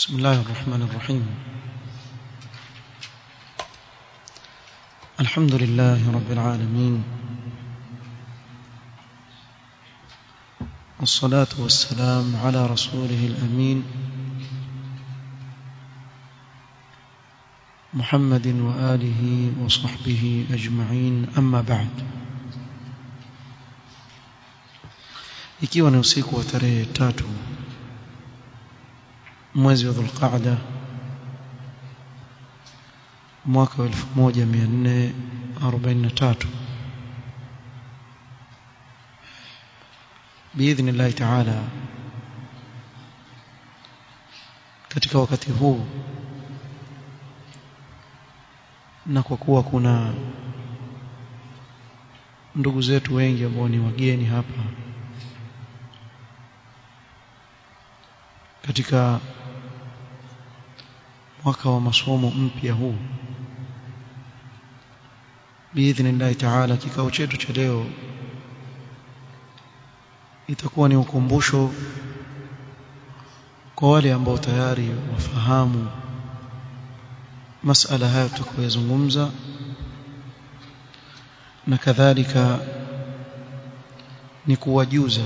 بسم الله الرحمن الرحيم الحمد لله رب العالمين والصلاة والسلام على رسوله الأمين محمد وآله وصحبه أجمعين أما بعد ikiwa ni usiku wa tarehe tatu mwezi wa Dhulqaada mwaka wa 1443 biidhnillahi taala katika wakati huu na kwa kuwa kuna ndugu zetu wengi ambao ni wageni hapa katika mwaka wa masomo mpya huu biidhnillahi taala kikao chetu cha leo itakuwa ni ukumbusho kwa wale ambao tayari wafahamu masala haya tutakayozungumza na kadhalika ni kuwajuza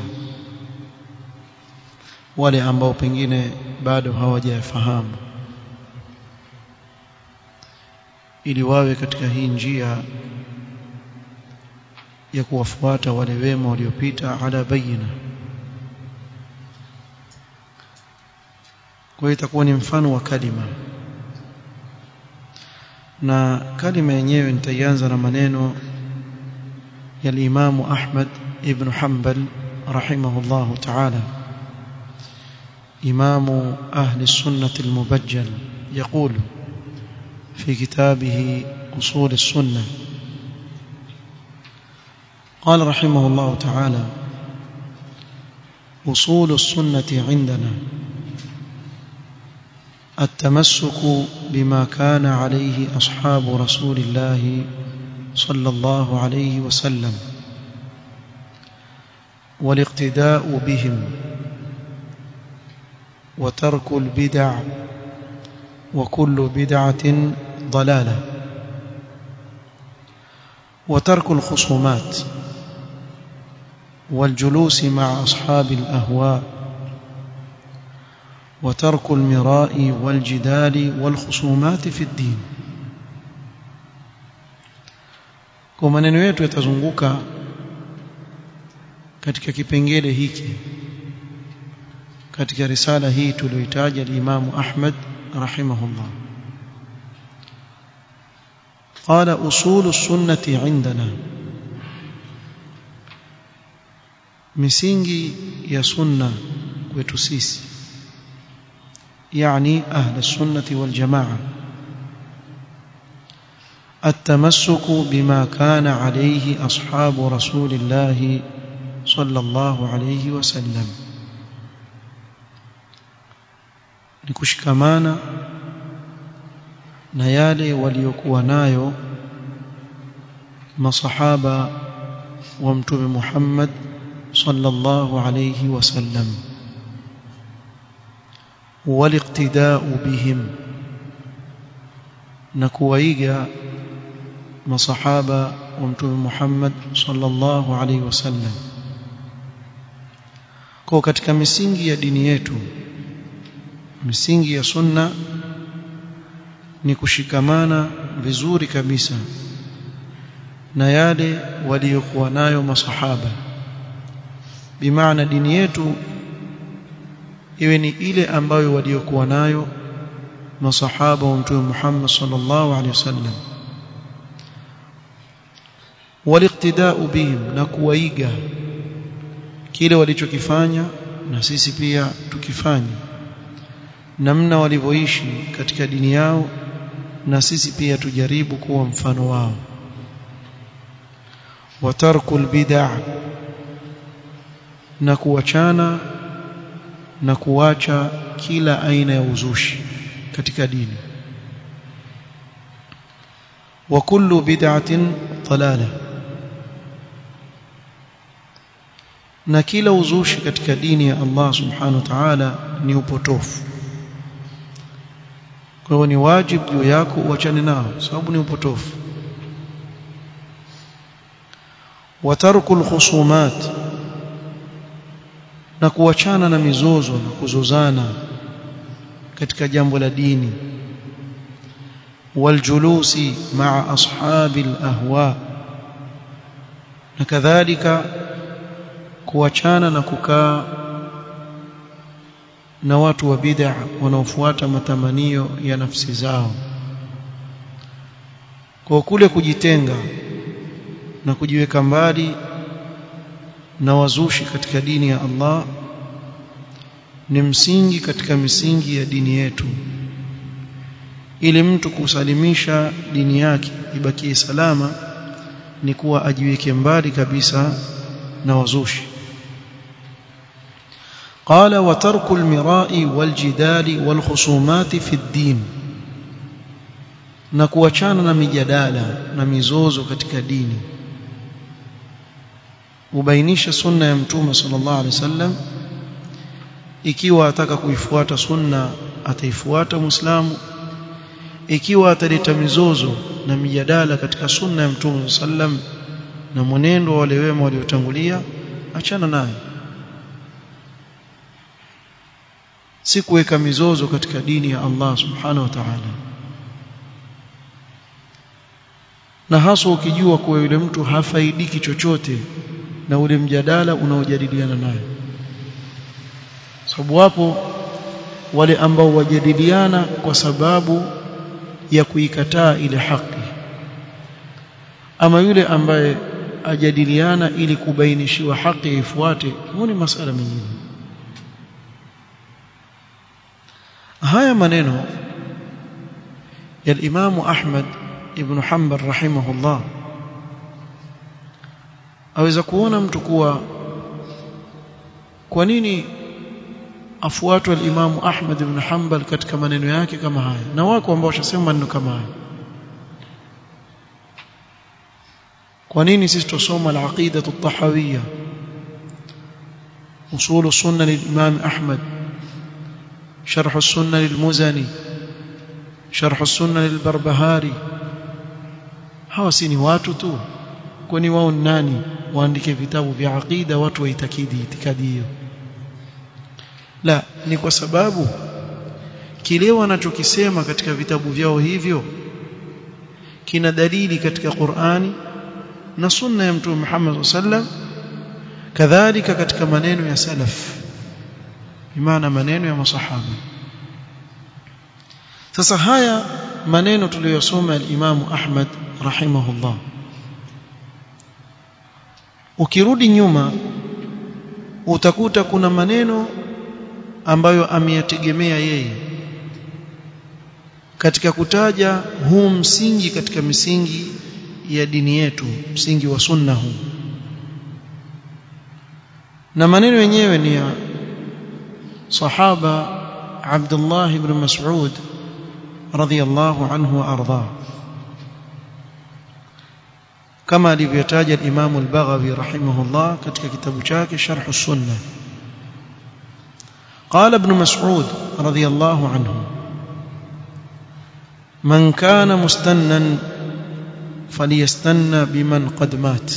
wale ambao pengine bado hawajafahamu ili wawe katika hii njia ya kuwafuata wale wema waliopita ala bayina kwa hiyo itakuwa ni mfano wa kalima na kalima yenyewe nitaianza na maneno ya Imamu Ahmad ibn Hanbal rahimahullahu ta'ala إمام أهل السنة المبجل يقول في كتابه أصول السنة قال رحمه الله تعالى أصول السنة عندنا التمسك بما كان عليه أصحاب رسول الله صلى الله عليه وسلم والاقتداء بهم وترك البدع وكل بدعة ضلالة وترك الخصومات والجلوس مع أصحاب الأهواء وترك المراء والجدال والخصومات في الدين kwa maneno yetu yatazunguka katika kipengele hiki katika risala hii tuliyoitaja al-Imam Ahmad rahimahullah قال أصول السنة عندنا misingi ya sunna kwetu sisi يعني أهل السنة والجماعة التمسك بما كان عليه أصحاب رسول الله صلى الله عليه وسلم ni kushikamana na yale waliokuwa nayo masahaba wa mtume Muhammad sallallahu alayhi wasallam waliqtida'u bihim na kuwaiga masahaba wa mtume Muhammad sallallahu alayhi wasallam kwa katika misingi ya dini yetu misingi ya sunna ni kushikamana vizuri kabisa na yale waliokuwa nayo masahaba bimaana dini yetu iwe ni ile ambayo waliokuwa nayo masahaba wa mtume Muhammad sallallahu alaihi wasallam waliqtida'u bihim na kuwaiga kile walichokifanya na sisi pia tukifanya namna walivyoishi katika dini yao na sisi pia tujaribu kuwa mfano wao watarkul bid'ah na kuachana na kuacha kila aina ya uzushi katika dini wa kullu bid'atin dalala na kila uzushi katika dini ya Allah subhanahu wa ta'ala ni upotofu kwa hiyo ni wajibu juu yako uachane nao sababu ni upotofu watarku alkhusumat na kuachana na mizozo na kuzozana katika jambo la dini waljulusi maa ashabi alahwa na kadhalika kuachana na kukaa na watu wa bid'a wanaofuata matamanio ya nafsi zao kwa kule kujitenga na kujiweka mbali na wazushi katika dini ya Allah ni msingi katika misingi ya dini yetu ili mtu kusalimisha dini yake ibakie salama ni kuwa ajiweke mbali kabisa na wazushi قال وترك المراء والجدال والخصومات في الدين na kuachana na mijadala na mizozo katika dini ubainisha sunna ya mtume sallallahu alaihi wasallam ikiwa ataka kuifuata sunna ataifuata muislamu ikiwa ataleta mizozo na mijadala katika sunna ya mtume sallam na mwenendo wa wale wema waliotangulia achana naye si kuweka mizozo katika dini ya Allah subhanahu wa ta'ala na hasa ukijua kuwa yule mtu hafaidiki chochote na ule mjadala unaojadiliana naye sababu wapo wale ambao wajadiliana kwa sababu ya kuikataa ile haki ama yule ambaye ajadiliana ili kubainishiwa haki ifuate huo ni masala mengine haya maneno ya Imam Ahmad ibn Hanbal rahimahullah aweza kuona mtu kuwa kwa nini afuatwe al-Imam Ahmad ibn Hanbal katika maneno yake kama haya na wako ambao washasema maneno kama haya kwa nini sisi tusoma al-aqida at-tahawiyya usul sunna lil-Imam Ahmad شرح السنة للمزني شرح السنة للبربهاري hawa si ni watu tu kwani wao nani waandike vitabu vya aqida watu waitakidi itikadi hiyo la ni kwa sababu kile wanachokisema katika vitabu vyao hivyo kina dalili katika Qur'ani na sunna ya mtume Muhammad sallam kadhalika katika maneno ya salaf bimaana maneno ya masahaba sasa haya maneno tuliyosoma al-Imam Ahmad rahimahullah ukirudi nyuma utakuta kuna maneno ambayo ameyategemea yeye katika kutaja huu msingi katika misingi ya dini yetu msingi wa sunna huu na maneno yenyewe ni ya sahaba Abdullah ibn Mas'ud radhiyallahu anhu wa ardhah kama alivyotaja al-Imam al-Baghawi rahimahullah katika kitabu chake Sharh as-Sunnah قال ابن مسعود رضي الله عنه من كان مستنا فليستنى بمن قد مات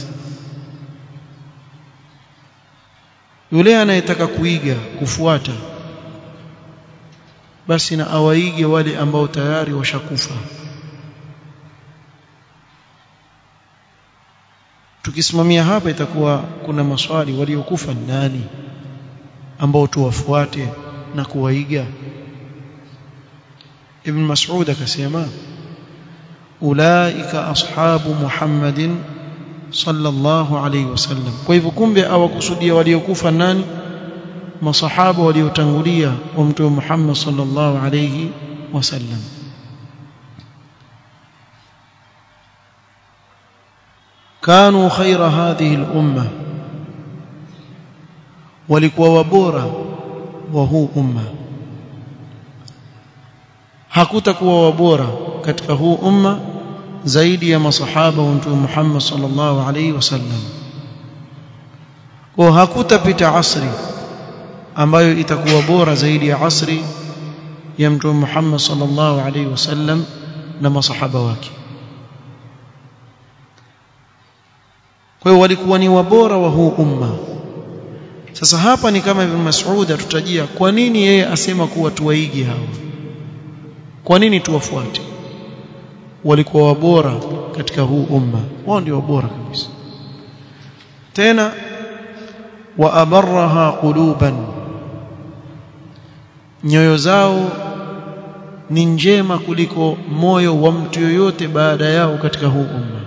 yule anayetaka kuiga kufuata basi na awaige wale ambao tayari washakufa tukisimamia hapa itakuwa kuna maswali waliokufa nani ambao tuwafuate na kuwaiga ibn mas'ud akasema ulaika ashabu muhammadin sallallahu alayhi wasallam kwa hivyo kumbe awakusudia waliokufa nani masahaba waliotangulia wa mtume Muhammad sallallahu alayhi wasallam كانوا خير هذه الأمة walikuwa wabora wa huu umma hakutakuwa wabora katika huu umma zaidi ya masahaba wa mtume Muhammad sallallahu alaihi wasallam kwa hakutapita asri ambayo itakuwa bora zaidi ya asri ya mtume Muhammad sallallahu alaihi wasallam na masahaba wake kwa hiyo walikuwa ni wabora wa huu umma sasa hapa ni kama Ibn Mas'ud atutajia kwa nini yeye asema kuwa tuwaige hawa kwa nini tuwafuate walikuwa wabora katika huu umma wao ndio wabora kabisa tena wa abarraha quluban nyoyo zao ni njema kuliko moyo wa mtu yoyote baada yao katika huu umma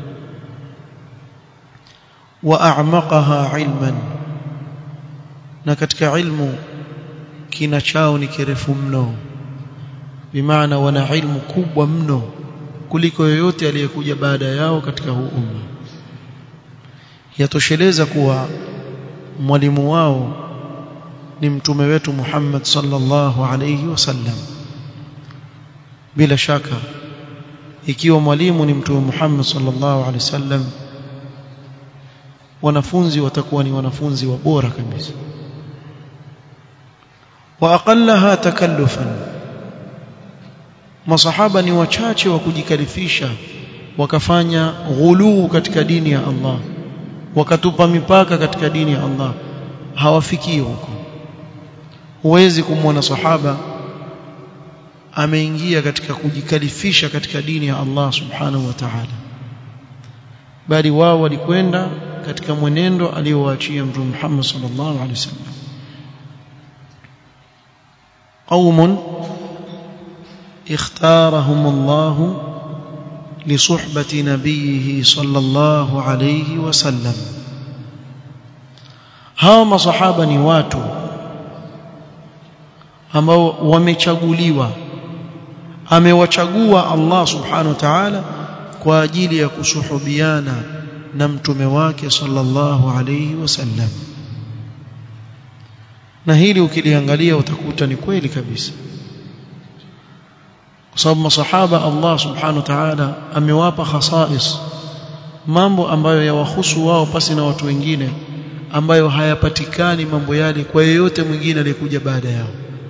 wa a'maqaha ilman na katika ilmu kina chao ni kirefu mno bimaana wana ilmu kubwa mno kuliko yoyote aliyekuja baada yao katika huu umma yatosheleza kuwa mwalimu wao ni mtume wetu Muhammad sallallahu alayhi wasallam bila shaka ikiwa mwalimu ni mtume Muhammad sallallahu alayhi wasallam wanafunzi watakuwa ni wanafunzi wa bora kabisa wa aqallaha takallufan masahaba ni wachache wa kujikalifisha wakafanya ghuluu katika dini ya Allah wakatupa mipaka katika dini ya Allah hawafikii huko huwezi kumwona sahaba ameingia katika kujikalifisha katika dini ya Allah subhanahu wa ta'ala bali wao walikwenda katika mwenendo aliowaachia mtume Muhammad sallallahu alaihi wasallam قوم اختارهم الله لصحبة نبيه صلى الله عليه وسلم hawa masahaba ni watu ambao wamechaguliwa amewachagua Allah subhanahu wa ta'ala kwa ajili ya kusuhubiana na mtume wake sallallahu alayhi wasallam na hili ukiliangalia utakuta ni kweli kabisa kwa sababu masahaba Allah subhanahu wa ta'ala amewapa khasais mambo ambayo yawahusu wao pasi na watu wengine ambayo hayapatikani mambo yale kwa yeyote mwingine aliyekuja baada yao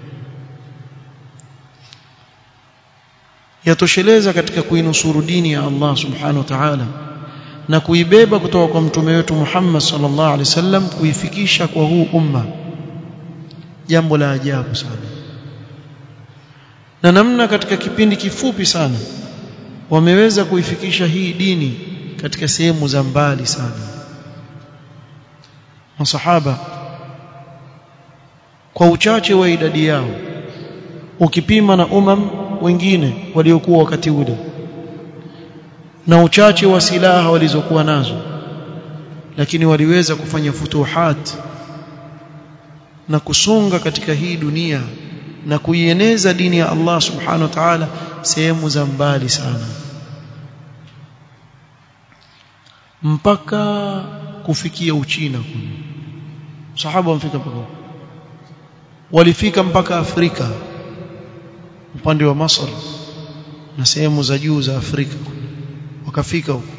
yatosheleza katika kuinusuru dini ya Allah subhanahu wa ta'ala na kuibeba kutoka kwa mtume wetu Muhammad sallallahu alaihi wasallam kuifikisha kwa huu umma jambo la ajabu sana na namna katika kipindi kifupi sana wameweza kuifikisha hii dini katika sehemu za mbali sana masahaba kwa uchache wa idadi yao ukipima na umam wengine waliokuwa wakati ule na uchache wa silaha walizokuwa nazo lakini waliweza kufanya futuhat na kusonga katika hii dunia na kuieneza dini ya Allah subhanahu wa ta'ala sehemu za mbali sana mpaka kufikia Uchina kule sahaba wamfika mpaka walifika mpaka Afrika upande wa Masr na sehemu za juu za Afrika wakafika huko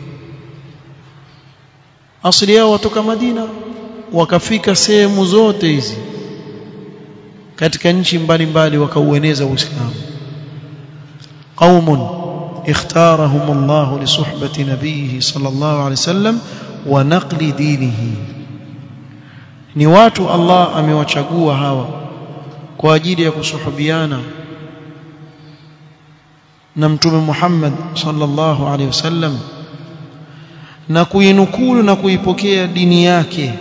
asili yao watoka Madina wakafika sehemu zote hizi katika nchi mbalimbali wakaueneza Uislamu qaumun اختارهم الله لصحبة نبيه صلى الله عليه وسلم ونقل دينه ni watu Allah amewachagua hawa kwa ajili ya kusuhubiana na mtume Muhammad sallallahu alaihi wasallam na kuinukulu na kuipokea dini yake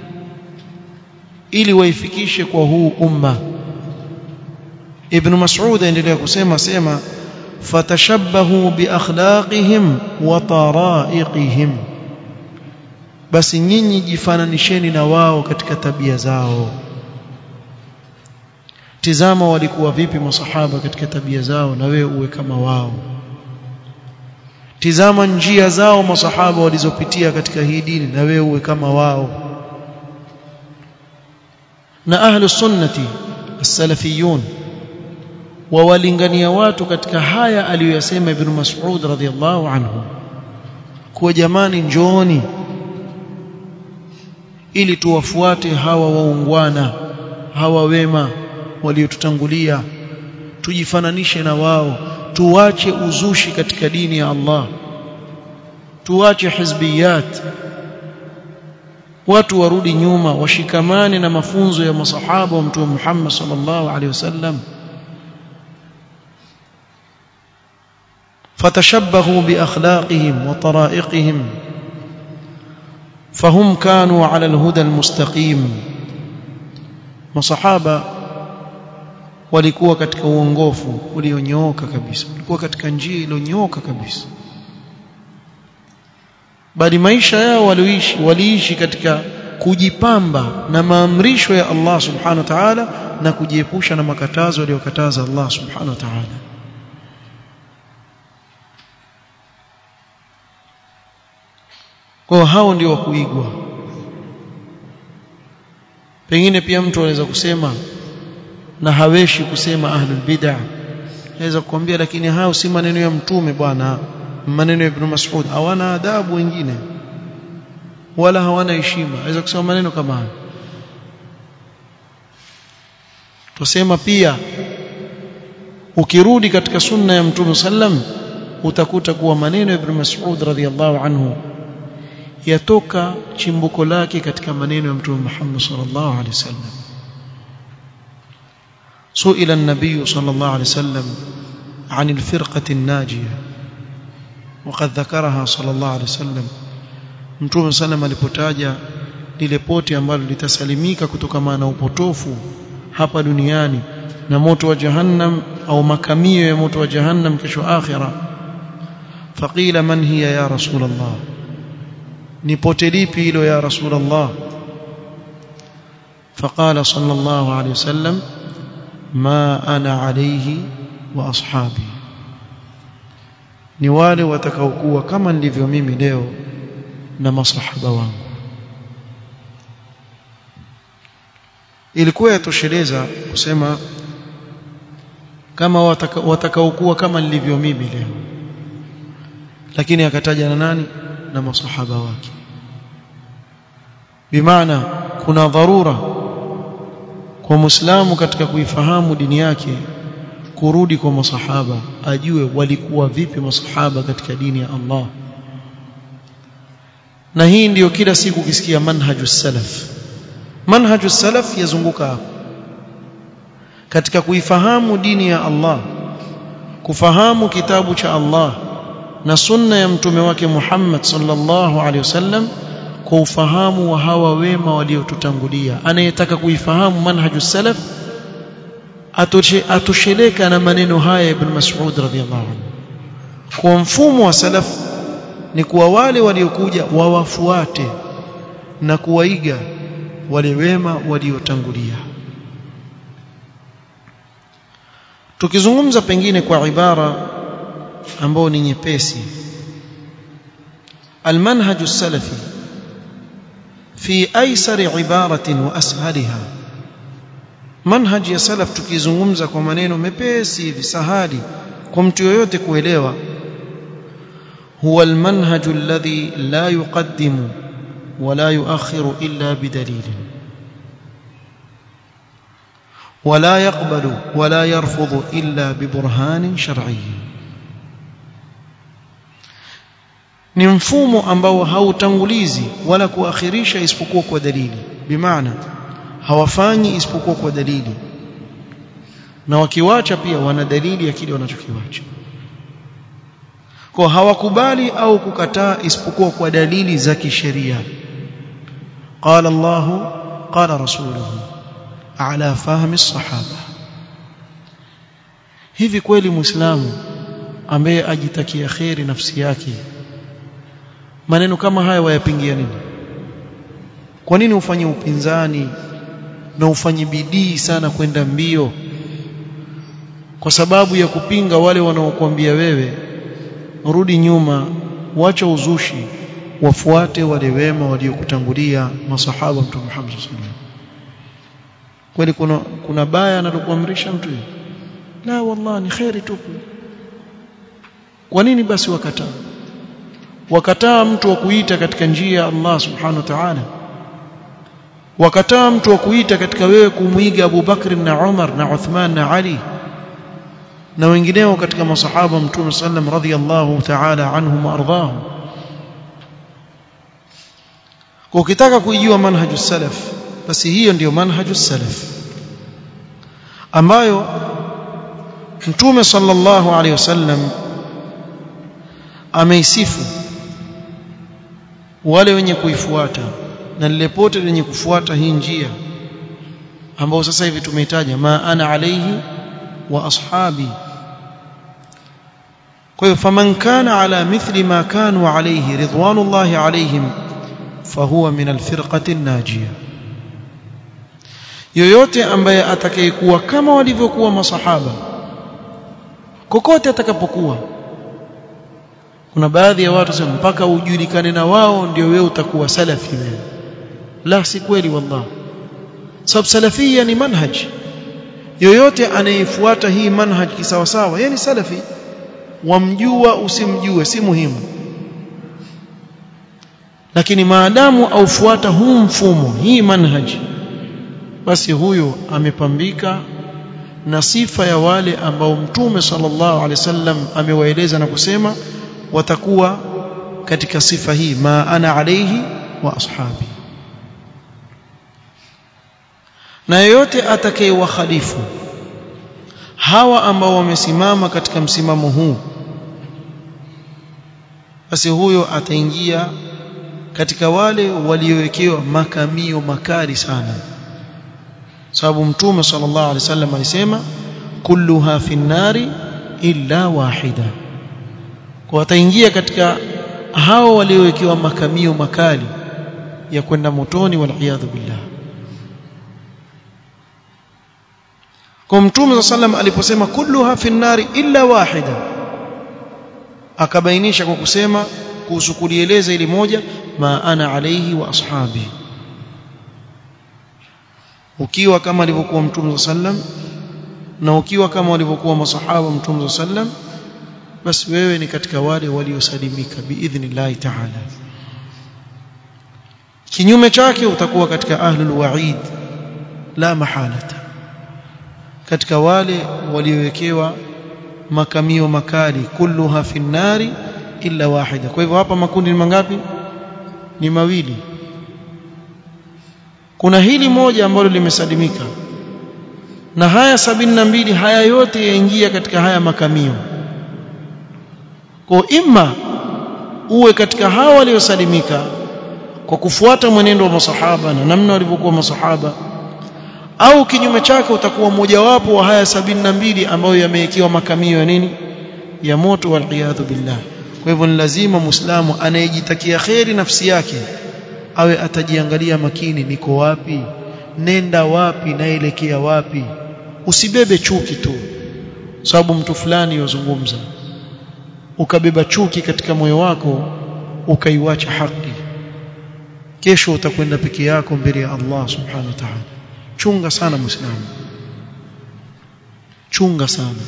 ili waifikishe kwa huu umma Ibn Mas'ud aendelea kusema sema fatashabbahu biakhlaqihim wa taraiqihim basi nyinyi jifananisheni na wao katika tabia zao tizama walikuwa vipi masahaba katika tabia zao na wewe uwe kama wao tizama njia zao masahaba walizopitia katika hii dini na wewe uwe kama wao na ahlu sunnati as-salafiyun wawalingania watu katika haya aliyoyasema ibn Mas'ud radhiyallahu anhu kuwa jamani njooni ili tuwafuate hawa waungwana hawa wema waliotutangulia tujifananishe na wao tuache uzushi katika dini ya Allah tuache hizbiyat watu warudi nyuma washikamane na mafunzo ya masahaba wa mtume Muhammad sallallahu alaihi wasallam fatashabbahu biakhlaqihim wa tara'iqihim fahum kanu ala alhuda almustaqim masahaba walikuwa katika uongofu ulionyooka kabisa walikuwa katika njia iliyonyooka kabisa bali maisha yao walioishi waliishi katika kujipamba na maamrisho ya Allah subhanahu wa ta'ala na kujiepusha na makatazo aliyokataza Allah subhanahu wa ta'ala kwa hao ndio wa kuigwa pengine pia mtu anaweza kusema na haweshi kusema ahlul bid'ah naweza kukwambia lakini hao si maneno ya mtume bwana maneno ya Ibn Mas'ud hawana adabu wengine wala hawana heshima aweza kusema maneno kama hayo tusema pia ukirudi katika sunna ya mtume sallam utakuta kuwa maneno ya Ibn Mas'ud radhiyallahu anhu yatoka chimbuko lake katika maneno ya mtume Muhammad sallallahu alaihi wasallam سئل النبي صلى الله عليه وسلم عن الفرقة الناجية وقد ذكرها صلى الله عليه وسلم mtume sallam alipotaja lile poti ambalo litasalimika kutokana na upotofu hapa duniani na moto wa jahannam au makamio ya moto wa jahannam kesho akhira faqila man hiya ya rasul Allah ni pote lipi hilo ya rasul Allah faqala sallallahu alayhi wasallam ma ana alayhi wa ashabi ni wale watakaokuwa kama nilivyo mimi leo na masahaba wangu ilikuwa yatosheleza kusema kama watakaokuwa kama nilivyo mimi leo lakini akataja na nani na masahaba wake bimaana kuna dharura kwa muislamu katika kuifahamu dini yake kurudi kwa masahaba ajue walikuwa vipi masahaba katika dini ya Allah na hii ndiyo kila siku ukisikia manhaju salaf manhaju salaf yazunguka hapo katika kuifahamu dini ya Allah kufahamu kitabu cha Allah na sunna ya mtume wake Muhammad sallallahu alaihi wasallam kwa ufahamu wa hawa wema waliotutangulia anayetaka kuifahamu manhaju salaf atosheleka na maneno haya ibn Mas'ud radhiyallahu anhu kwa mfumo wa salaf ni kuwa wale waliokuja wawafuate na kuwaiga wale wema waliotangulia tukizungumza pengine kwa ibara ambao ni nyepesi المنهج السلفي في ايسر عباره واسهلها manhaj ya salaf tukizungumza kwa maneno mepesi hivi sahali kwa mtu yoyote kuelewa huwa almanhaj alladhi la yuqaddimu wala yuakhiru illa bidalil ولا يقبل ولا يرفض إلا ببرهان شرعي ni mfumo ambao hautangulizi wala kuakhirisha isipokuwa kwa dalili bimaana hawafanyi isipokuwa kwa dalili na wakiwacha pia wana dalili ya kile wanachokiwacha kwa hawakubali au kukataa isipokuwa kwa dalili za kisheria qala Allah qala rasuluhu ala fahmi sahaba hivi kweli muislamu ambaye ajitakia khairi nafsi yake maneno kama haya wayapingia nini kwa nini ufanye upinzani na ufanye bidii sana kwenda mbio kwa sababu ya kupinga wale wanaokuambia wewe rudi nyuma wacha uzushi wafuate wale wema waliokutangulia masahaba mtume Muhammad sallallahu alaihi kweli kuna kuna baya analokuamrisha mtu la wallahi ni khairi tupu kwa nini basi wakataa wakataa mtu wa kuita katika njia ya Allah subhanahu wa ta'ala wakataa mtu wa kuita katika wewe kumwiga Abu Bakr na Umar na Uthman na Ali na wengineo katika masahaba mtume sallam radhiyallahu ta'ala anhum ardhahum kwa ukitaka kuijua manhaju salaf basi hiyo ndiyo manhaju salaf ambayo mtume sallallahu alaihi wasallam ameisifu wale wenye kuifuata na lile pote lenye kufuata hii njia ambao sasa hivi tumeitaja ma ana alaihi wa ashabi kwa hiyo faman kana ala mithli ma kanu alayhi ridwanullahi alayhim fahuwa min alfirqati najia yoyote ambaye atakayekuwa kama walivyokuwa masahaba kokote atakapokuwa kuna baadhi ya watu sema mpaka ujulikane na wao ndio wewe utakuwa salafi wewe la si kweli wallah sababu salafia ni manhaj yoyote anayefuata hii manhaj kisawasawa yeye ni salafi wamjua usimjue si muhimu lakini maadamu aufuata huu mfumo hii manhaj basi huyo amepambika na sifa ya wale ambao mtume sallallahu alaihi wasallam amewaeleza na kusema watakuwa katika sifa hii ma ana alaihi wa ashabi na yeyote atakayewakhalifu hawa ambao wamesimama katika msimamo huu basi huyo ataingia katika wale waliowekewa makamio makali sana sababu mtume sallallahu alaihi wasallam alisema kulluha fi nnari illa wahida kwa wataingia katika hao waliowekewa makamio makali ya kwenda motoni wal billah kwa mtume sallam aliposema kulluha fi nnari illa wahida akabainisha kwa kusema kuhusu kulieleza ili moja ma ana alayhi wa ashabi ukiwa kama alivyokuwa mtume sallam na ukiwa kama walivyokuwa masahaba mtume sallam basi wewe ni katika wale waliosalimika biidhnillah ta'ala kinyume chake utakuwa katika ahlul wa'id la mahalata katika wale waliowekewa makamio makali kulluha fi nnari illa wahida kwa hivyo hapa makundi ni mangapi ni mawili kuna hili moja ambalo limesalimika na haya sabini na mbili haya yote yaingia katika haya makamio kwa imma uwe katika hawa waliosalimika kwa kufuata mwenendo wa masahaba na namna walivyokuwa masahaba au kinyume chake utakuwa mmojawapo wa haya sabini na mbili ambayo yamewekewa makamio ya nini ya moto wal billah kwa hivyo ni lazima muislamu anayejitakia kheri nafsi yake awe atajiangalia makini niko wapi nenda wapi naelekea wapi usibebe chuki tu sababu mtu fulani yozungumza ukabeba chuki katika moyo wako ukaiwacha haki kesho utakwenda peke yako mbele ya Allah subhanahu wa ta'ala chunga sana muislamu chunga sana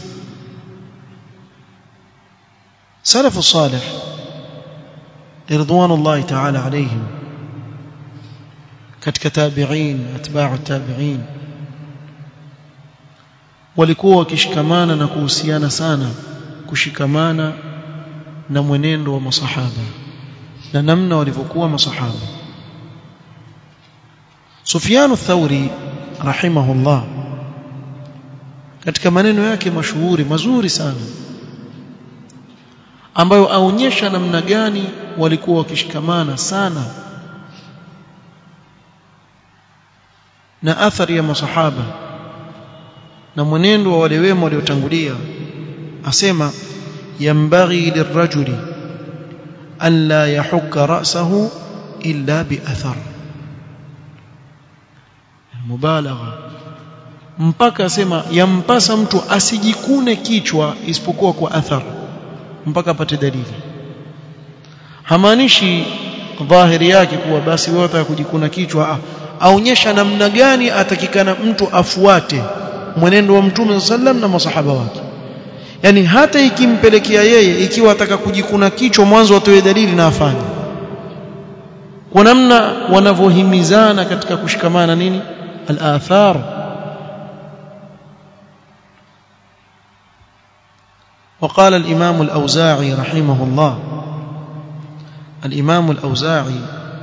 salafu salih ridwanullahi ta'ala alayhim katika tabi'in atba'u tabi'in walikuwa wakishikamana na kuhusiana sana kushikamana na mwenendo wa masahaba na namna walivyokuwa masahaba Sufyan ath-Thauri rahimahullah katika maneno yake mashuhuri mazuri sana ambayo aonyesha namna gani walikuwa wakishikamana sana na athari ya masahaba na mwenendo wa wale wema waliotangulia asema yambaghi lirrajuli an la yahukka ra'sahu illa bi athar mubalagha mpaka asema yampasa mtu asijikune kichwa isipokuwa kwa athar mpaka apate dalili hamaanishi dhahiri yake kuwa basi wewe unataka kujikuna kichwa aonyesha namna gani atakikana mtu afuate mwenendo wa mtume sallam na masahaba wake yani hata ikimpelekea yeye ikiwa ataka kujikuna kichwa mwanzo atoe dalili na afanye kwa namna wanavyohimizana katika kushikamana nini al-athar وقال الإمام الأوزاعي رحمه الله الإمام الأوزاعي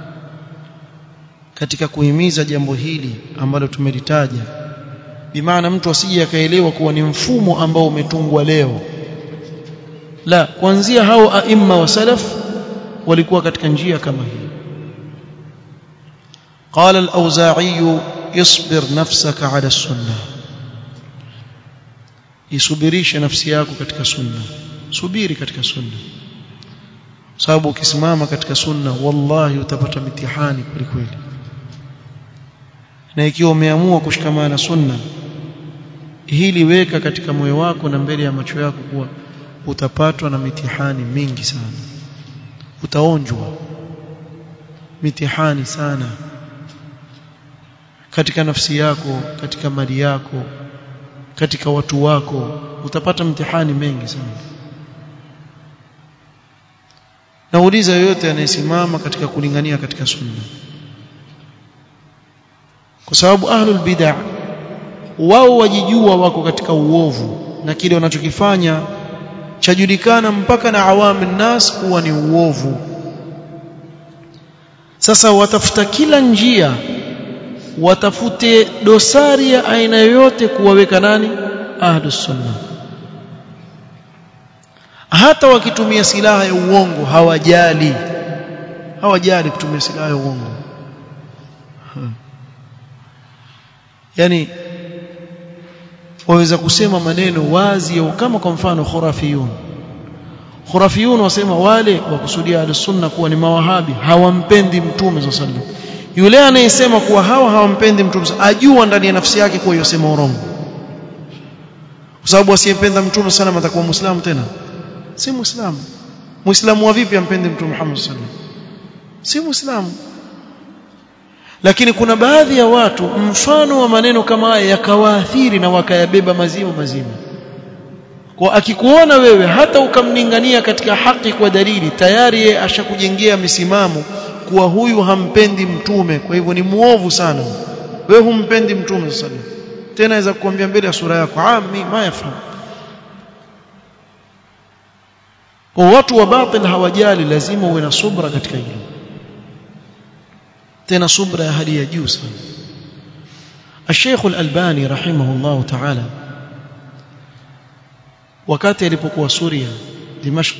katika kuhimiza jambo hili ambalo tumelitaja bimaana mtu asije akaelewa kuwa ni mfumo ambao umetungwa leo la kuanzia hao aima wa salaf walikuwa katika njia kama hii قال الأوزاعي اصبر نفسك على السنة isubirishe nafsi yako katika sunna subiri katika sunna sababu ukisimama katika sunna wallahi utapata mitihani kweli kweli na ikiwa umeamua kushikamana na sunna hili weka katika moyo wako na mbele ya macho yako kuwa utapatwa na mitihani mingi sana utaonjwa mitihani sana katika nafsi yako katika mali yako katika watu wako utapata mtihani mengi sana nauliza yoyote anayesimama katika kulingania katika sunna kwa sababu ahlul bid'ah wao wajijua wako katika uovu na kile wanachokifanya chajulikana mpaka na awamu nas kuwa ni uovu sasa watafuta kila njia watafute dosari ya aina yoyote kuwaweka nani ahlus sunna hata wakitumia silaha ya uongo hawajali hawajali kutumia silaha ya uongo hmm. yani waweza kusema maneno wazi au kama kwa mfano khurafiyun khurafiyun wasema wale wakusudia al-sunna kuwa ni mawahabi hawampendi mtume sallallahu alaihi wasallam yule anayesema kuwa hawa hawampendi mtume ajua ndani ya nafsi yake kuwa yosema urongo kwa sababu asiyependa mtume sana atakuwa muislamu tena si muislamu muislamu wa vipi ampende mtume Muhammad sallallahu alaihi wasallam si muislamu lakini kuna baadhi ya watu mfano wa maneno kama haya yakawaathiri na wakayabeba mazima mazima kwa akikuona wewe hata ukamlingania katika haki kwa dalili tayari yeye ashakujengea misimamo kuwa huyu hampendi mtume kwa hivyo ni muovu sana wewe humpendi mtume sallallahu alaihi wasallam tena aweza kukwambia mbele ya sura yako ah mimi mayafahamu kwa watu wa batil hawajali lazima uwe na subra katika hilo tena subra ya hali ya juu sana الشيخ الألباني رحمه الله تعالى wakati alipokuwa Suria Dimashq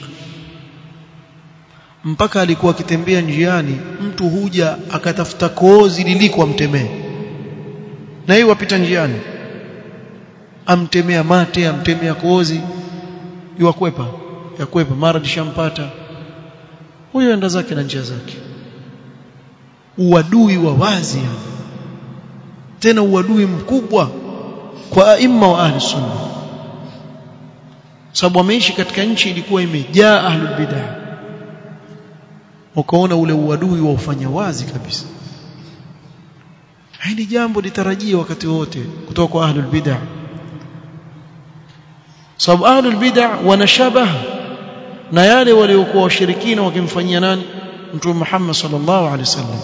mpaka alikuwa akitembea njiani mtu huja akatafuta kozi liliko amtemee na yeye wapita njiani amtemea mate amtemea kozi yuakwepa yakwepa mara dishampata huyo enda zake na njia zake uadui wa wazi tena uadui mkubwa kwa aima wa ahli sunna sababu wameishi katika nchi ilikuwa imejaa ahlul bid'ah ukaona ule uadui wa ufanya wazi kabisa hili jambo litarajia wakati wote kutoka kwa ahlul bid'ah sababu ahlul bid'ah wanashabah na yale waliokuwa washirikina wakimfanyia nani mtume Muhammad sallallahu alaihi wasallam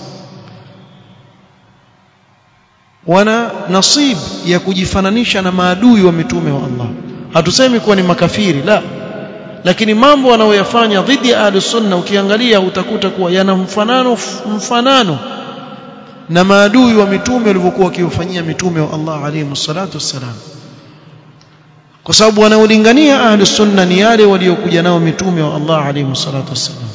wana nasib ya kujifananisha na maadui wa mitume wa Allah hatusemi kuwa ni makafiri la lakini mambo wanayoyafanya dhidi ya ahli sunna ukiangalia utakuta kuwa yana mfanano mfanano na maadui wa mitume walivyokuwa wakiwafanyia mitume wa Allah alayhi salatu wassalam kwa sababu wanaolingania ahli sunna ni yale waliokuja nao mitume wa Allah alayhi salatu wassalam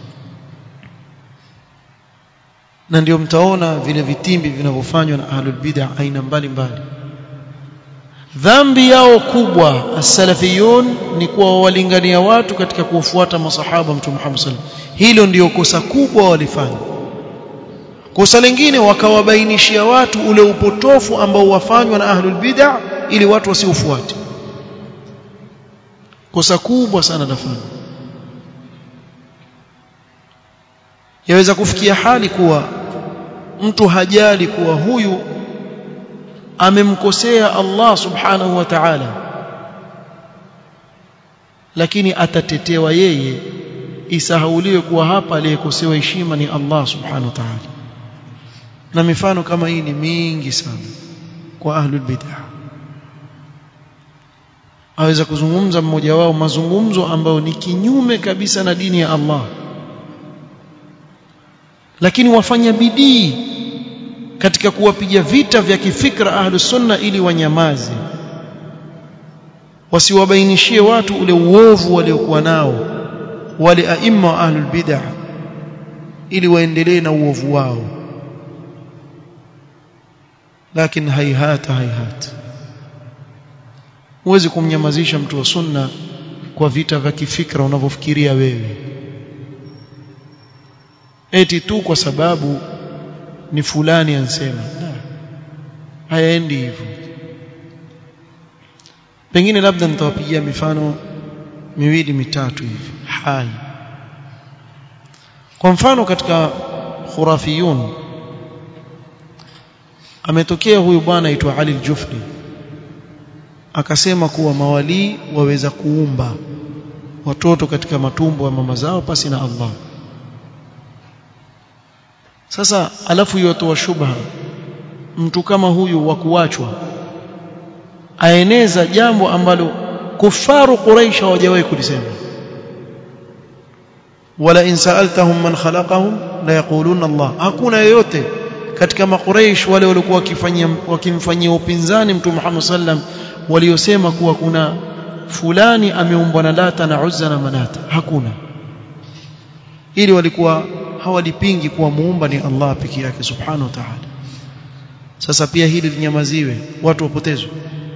na ndio mtaona vile vitimbi vinavyofanywa na ahlul bid'ah aina mbalimbali dhambi yao kubwa as-salafiyun ni kuwa walingania watu katika kuwafuata masahaba mtume Muhammad sallallahu hilo ndio kosa kubwa walifanya kosa lingine wakawabainishia watu ule upotofu ambao wafanywa na ahlul bid'ah ili watu wasiufuate kosa kubwa sana lafanya yaweza kufikia hali kuwa mtu hajali kuwa huyu amemkosea Allah subhanahu wa ta'ala lakini atatetewa yeye isahauliwe kuwa hapa aliyekosewa heshima ni Allah subhanahu wa ta'ala na mifano kama hii ni mingi sana kwa ahlul bid'ah aweza kuzungumza mmoja wao mazungumzo ambayo ni kinyume kabisa na dini ya Allah lakini wafanya bidii katika kuwapiga vita vya kifikra ahlus sunna ili wanyamaze wasiwabainishie watu ule uovu waliokuwa nao wale aima wa ahlul bid'ah ili waendelee na uovu wao lakini haihata haihata huwezi kumnyamazisha mtu wa sunna kwa vita vya kifikra unavyofikiria wewe eti tu kwa sababu ni fulani ansema hayaendi hivyo pengine labda nitawapigia mifano miwili mitatu hivi hai kwa mfano katika khurafiyun ametokea huyu bwana aitwa Ali al-Jufri akasema kuwa mawalii waweza kuumba watoto katika matumbo ya mama zao pasi na Allah sasa alafu yotoa shubha mtu kama huyu wa kuachwa aeneza jambo ambalo kufaru quraish hawajawahi kulisema wala in sa'altahum man khalaqahum la yaquluna Allah hakuna yoyote katika makuraish wale waliokuwa wakifanyia wakimfanyia upinzani mtume Muhammad sallam waliosema kuwa kuna fulani ameumbwa na Lata na Uzza na Manata hakuna ili walikuwa hawalipingi kuwa muumba ni Allah pekee yake subhanahu wa ta'ala sasa pia hili linyamaziwe watu wapotezwe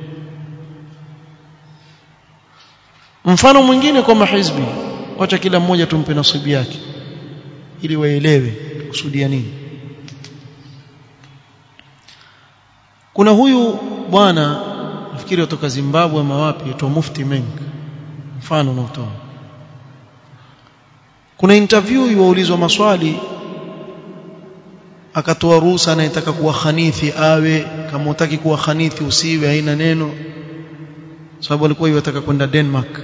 mfano mwingine kwa mahizbi wacha kila mmoja tumpe nasibu yake ili waelewe kusudia nini kuna huyu bwana nafikiri kutoka Zimbabwe ama wapi aitwa Mufti Meng mfano unaotoa kuna interview yuwaulizwa maswali akatoa ruhusa anayetaka kuwa khanithi awe kama utaki kuwa khanithi usiwe haina neno sababu alikuwa yataka kwenda Denmark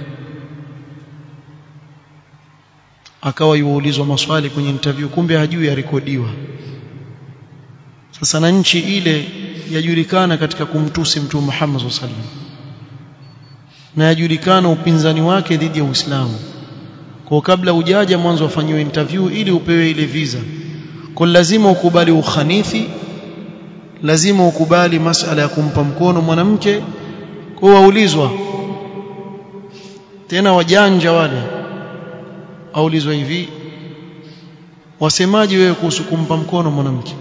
akawa yuulizwa maswali kwenye interview kumbe hajui yarekodiwa sasa na nchi ile yajulikana katika kumtusi mtume Muhammad sallallahu alaihi wasallam na yajulikana upinzani wake dhidi ya Uislamu kwa kabla ujaja mwanzo afanyiwe interview ili upewe ile visa kwa lazima ukubali ukhanithi lazima ukubali masala ya kumpa mkono mwanamke kwa waulizwa tena wajanja wale aulizwa hivi wasemaji wewe kuhusu kumpa mkono mwanamke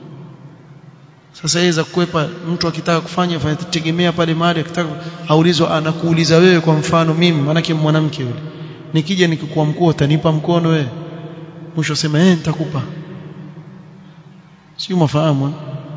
sasa yeye kukwepa mtu akitaka kufanya fanya tegemea pale mahali akitaka aulizwa anakuuliza wewe kwa mfano mimi manake mwanamke yule nikija nikikuwa mkuu utanipa mkono wewe mwisho sema eh nitakupa sio mafahamu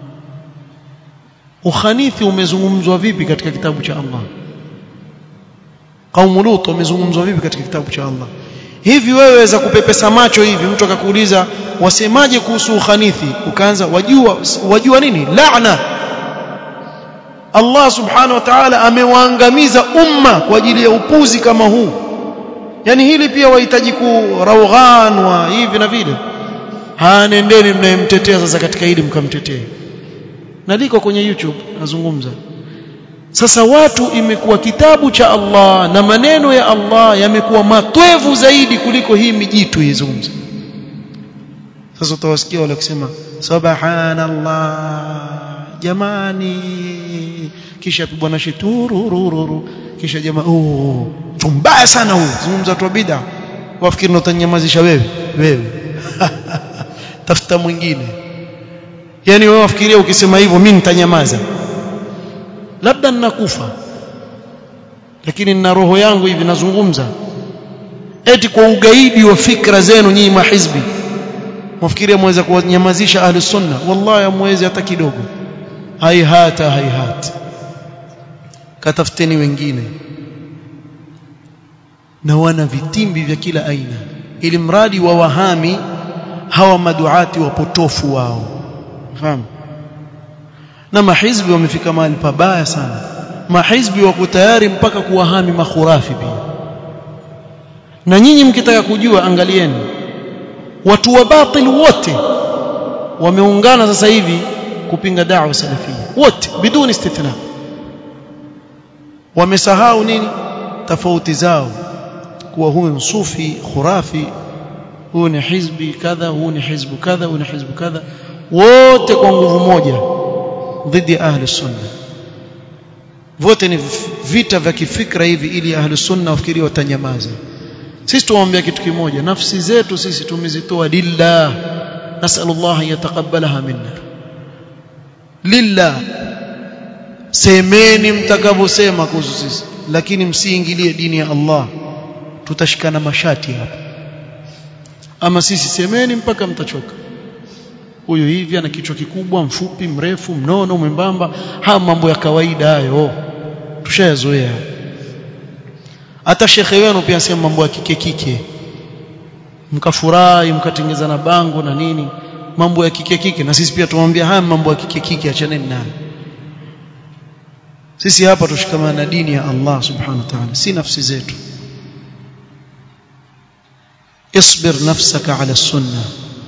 ukhanithi umezungumzwa vipi katika kitabu cha Allah kaumu lut umezungumzwa vipi katika kitabu cha Allah hivi wewe waweza kupepesa macho hivi mtu akakuuliza wasemaje kuhusu ukhanithi ukaanza wajua wajua nini laana Allah subhanahu wa ta'ala amewaangamiza umma kwa ajili ya upuzi kama huu yani hili pia wahitaji kuraughan wa hivi na vile hanendeni mnayemtetea sasa katika hili mkamtetee na liko kwenye YouTube nazungumza sasa watu imekuwa kitabu cha Allah na maneno ya Allah yamekuwa matwevu zaidi kuliko hii mijitu izungumza sasa utawasikia wale kusema subhanallah jamani kisha bwana shiturururu kisha jamaa oh tumbaya sana huu zungumza tu bid'a wafikiri utanyamazisha wewe wewe tafuta mwingine yani wewe wafikiria ukisema hivyo mimi nitanyamaza labda ninakufa lakini nina roho yangu hivi nazungumza eti kwa ugaidi wa fikra zenu nyinyi mahizbi mwafikiria mweza kuwanyamazisha ahli sunna wallahi hamwezi hata kidogo haihata haihata katafuteni wengine na wana vitimbi vya kila aina ili mradi wa wahami hawa maduati wapotofu wao fahamu na mahizbi wamefika mahali pabaya sana mahizbi wako tayari mpaka kuwahami makhurafi pia na nyinyi mkitaka kujua angalieni watu wa batil wote wameungana sasa hivi kupinga da'wa salafia wote biduni istithna wamesahau nini tofauti zao kuwa huyu sufi khurafi huyu ni hizbi kadha huyu ni hizbu kadha huyu ni hizbu kadha wote kwa nguvu moja dhidi ya ahli sunna vote ni vita vya kifikra hivi ili ahli sunna wafikirie watanyamaza sisi tuwaambia kitu kimoja nafsi zetu sisi tumezitoa lillah nasallallahu an yataqabbalaha minna lillah semeni mtakavyosema kuhusu sisi lakini msiingilie dini ya Allah tutashikana mashati hapa ama sisi semeni mpaka mtachoka huyo hivi ana kichwa kikubwa mfupi mrefu mnono mwembamba haya mambo ya kawaida hayo tushayazoea hata shekhe wenu pia sema mambo ya kike kike mkafurahi mkatengeza na bango na nini mambo ya kike kike na sisi pia tumwambia haya mambo ya kike kike achaneni nayo sisi hapa tushikamana na dini ya Allah subhanahu wa ta'ala si nafsi zetu اصبر نفسك على السنه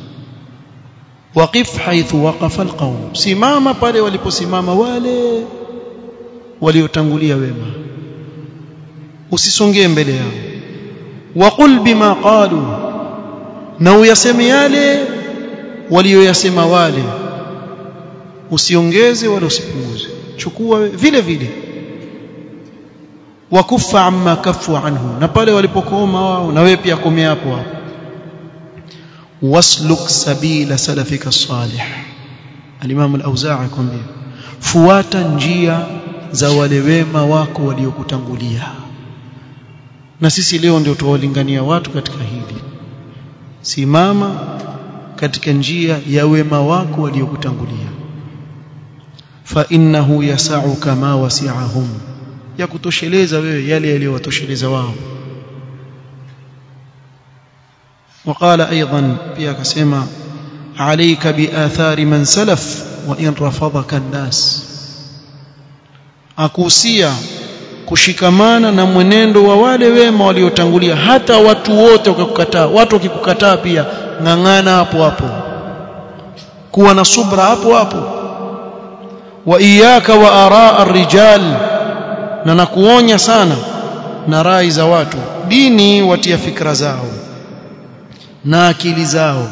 وقف حيث وقف القوم simama pale waliposimama wale waliotangulia wema usisongee mbele yao waqul bima qalu na uyaseme yale walioyasema wale usiongeze wala usipunguze chukua vile vile wakufa amma kafu anhu na pale walipokoma wao na wewe pia komea hapo hapo wasluk sabila salafika salih al-imam al-auza'i kwambia fuata njia za wale wema wako waliokutangulia na sisi leo ndio tuwalingania watu katika hili simama katika njia ya wema wako waliokutangulia fa innahu yasau kama wasi'ahum ya kutosheleza wewe yale yaliyowatosheleza wao وقال ايضا pia akasema عليك باثار من سلف وان رفضك الناس akuhusia kushikamana na mwenendo wa wale wema waliotangulia hata watu wote wakakukataa watu wakikukataa pia ngangana hapo hapo kuwa na subra hapo hapo wa iyaka wa araa ar-rijal na nakuonya sana na rai za watu dini watia fikra zao na akili zao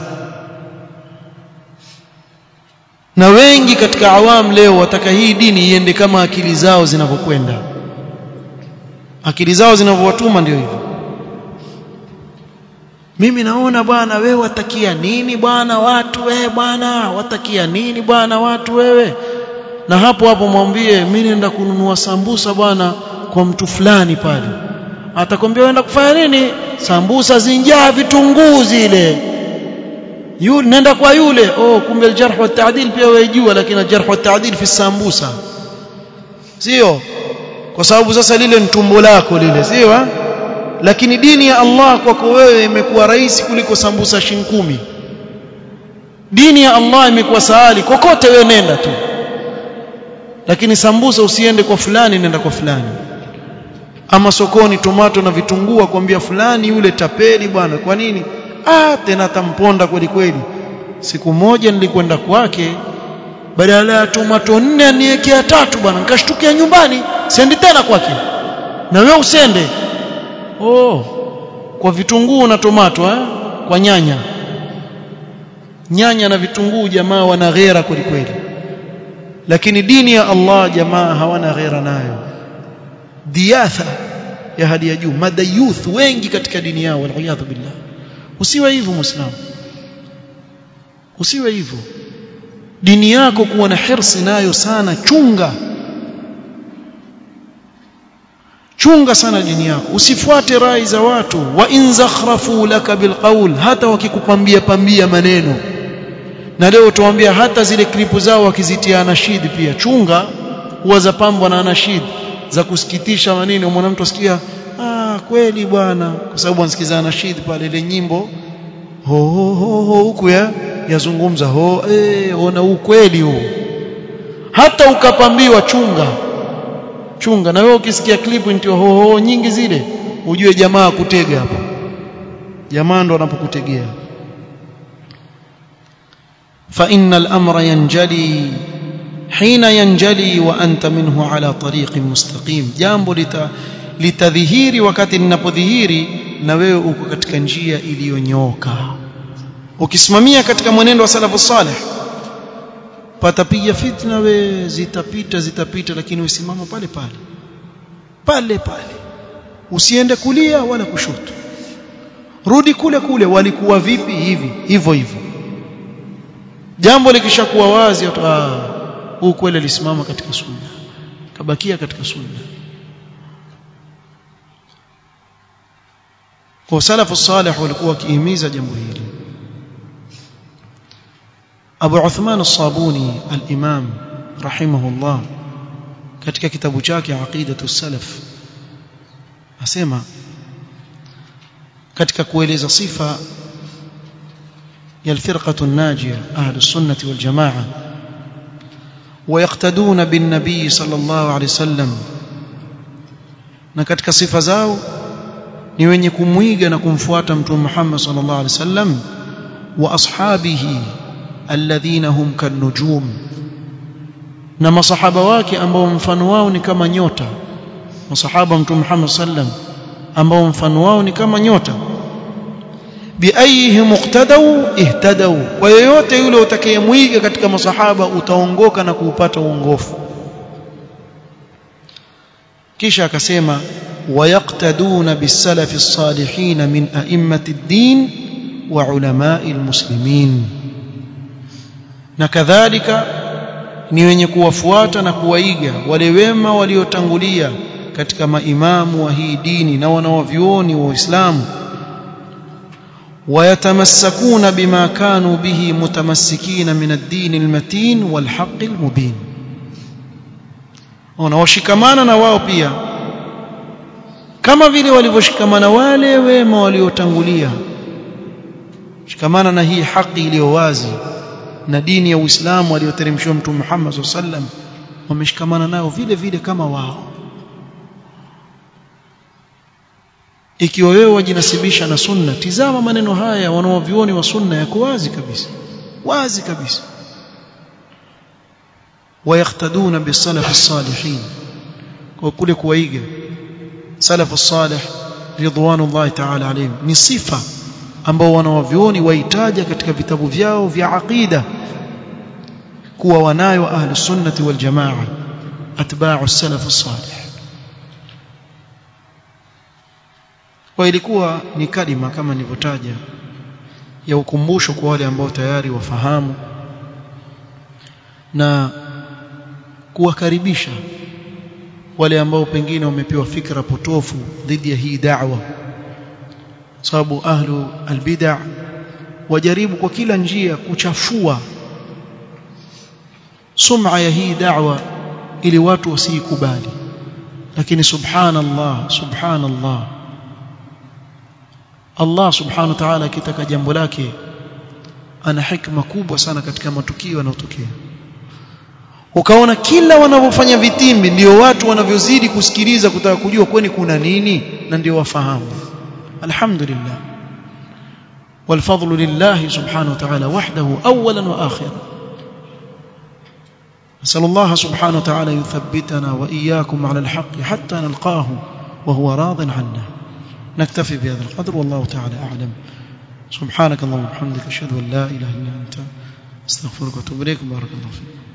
na wengi katika awam leo wataka hii dini iende kama akili zao zinavyokwenda akili zao zinavyowatuma ndio hivyo mimi naona bwana wewe watakia nini bwana watu wewe bwana watakia nini bwana watu wewe na hapo hapo mwambie mimi naenda kununua sambusa bwana kwa mtu fulani pale atakwambia uenda kufanya nini sambusa zinjaa vitunguu zile yule nenda kwa yule oh kumbe aljarh wa taadil pia wajua lakini aljarh wa taadil fi sambusa sio kwa sababu sasa lile ni tumbo lako lile sio lakini dini ya Allah kwako wewe imekuwa rahisi kuliko sambusa shinkumi dini ya Allah imekuwa sahali kokote wewe nenda tu lakini sambusa usiende kwa fulani nenda kwa fulani ama sokoni tomato na vitunguu akwambia fulani yule tapeli bwana kwa nini ah tena tamponda kweli kweli siku moja nilikwenda kwake badala ya tomato nne aniwekea tatu bwana nikashtukia nyumbani sendi tena kwake na wewe usende oh kwa vitunguu na tomato eh? kwa nyanya nyanya na vitunguu jamaa wana ghera kweli kweli lakini dini ya Allah jamaa hawana ghera nayo diatha ya hali ya juu madayuth wengi katika dini yao waliyadhu billah usiwe hivyo muislamu usiwe hivyo dini yako kuwa na hirsi nayo sana chunga chunga sana dini yako usifuate rai za watu wa in zakhrafu laka bilqaul hata wakikupambia pambia maneno na leo tuambia hata zile klipu zao wakizitia anashid pia chunga huwa zapambwa na anashid za kusikitisha maneno mwana mtu asikia ah kweli bwana kwa sababu anasikiza anashid pale ile nyimbo ho ho ho ho huku ya yazungumza ho eh ona ukweli huu hata ukapambiwa chunga chunga na wewe ukisikia klipu ndio ho ho nyingi zile ujue jamaa kutega hapo jamaa ndo anapokutegea fa innal amra yanjali hina yanjali wa anta minhu ala tariqin mustaqim jambo lita litadhihiri wakati linapodhihiri na wewe uko katika njia iliyonyooka ukisimamia katika mwenendo wa salafu salih patapiga fitna we zitapita zitapita lakini usimama pale pale pale pale usiende kulia wala kushoto rudi kule kule walikuwa vipi hivi hivyo hivyo jambo likishakuwa wazi ah huu kweli alisimama katika sunna kabakia katika sunna kwa salafu salih walikuwa wakihimiza jambo hili Abu Uthman as-Sabuni al-Imam rahimahullah katika kitabu chake Aqidatu salaf asema katika kueleza sifa ya al-firqatu an-najiyah ahli sunnah wal jamaa ويقتدون بالنبي صلى الله عليه وسلم na katika sifa zao ni wenye kumwiga na kumfuata mtume Muhammad sallallahu alaihi wasallam wa ashabihi alladhina hum kanujum na masahaba wake ambao mfano wao ni kama nyota masahaba mtume Muhammad sallam ambao mfano wao ni kama nyota biayhi muqtadau ihtadau kwa yoyote yule utakayemwiga katika masahaba utaongoka na kuupata uongofu kisha akasema ويقتدون بالسلف الصالحين من أئمة الدين وعلماء المسلمين na kadhalika ni wenye kuwafuata na kuwaiga wale wema waliotangulia katika maimamu wa hii dini na wanawavyuoni wa Uislamu ويتمسكون بما كانوا به متمسكين من الدين المتين والحق المبين wanawashikamana na wao pia kama vile walivyoshikamana wale wema waliotangulia shikamana na hii haki iliyo wazi na dini ya Uislamu aliyoteremshwa Mtume Muhammad sallam wameshikamana nao vile vile kama wao ikiwa wewe wajinasibisha na sunna tizama maneno haya wanaovioni wa sunna yako wazi kabisa wazi kabisa wayaktaduna bisalaf as-salihin kwa kule kuwaiga salaf as-salih ridwanullahi ta'ala alayhim ni sifa ambao wanawavioni waitaja katika vitabu vyao vya aqida kuwa wanayo ahli sunnati wal jamaa atba'u as-salaf as-salih kwa ilikuwa ni kalima kama nilivyotaja ya ukumbusho kwa wale ambao tayari wafahamu na kuwakaribisha wale ambao pengine wamepewa fikra potofu dhidi ya hii da'wa sababu ahlu albid'a wajaribu kwa kila njia kuchafua sum'a ya hii da'wa ili watu wasiikubali lakini subhanallah subhanallah Allah subhanahu wa ta'ala akitaka jambo lake ana hikma kubwa sana katika matukio yanayotokea ukaona kila wanavyofanya vitimbi ndio watu wanavyozidi kusikiliza kutaka kujua kwani kuna nini na ndio wafahamu alhamdulillah والفضل لله سبحانه وتعالى وحده اولا واخرا نسال الله سبحانه وتعالى يثبتنا واياكم على الحق حتى نلقاه وهو راض عنا نكتفي بهذا القدر والله تعالى اعلم سبحانك اللهم وبحمدك اشهد ان لا اله الا انت استغفرك واتوب اليك بارك الله فيك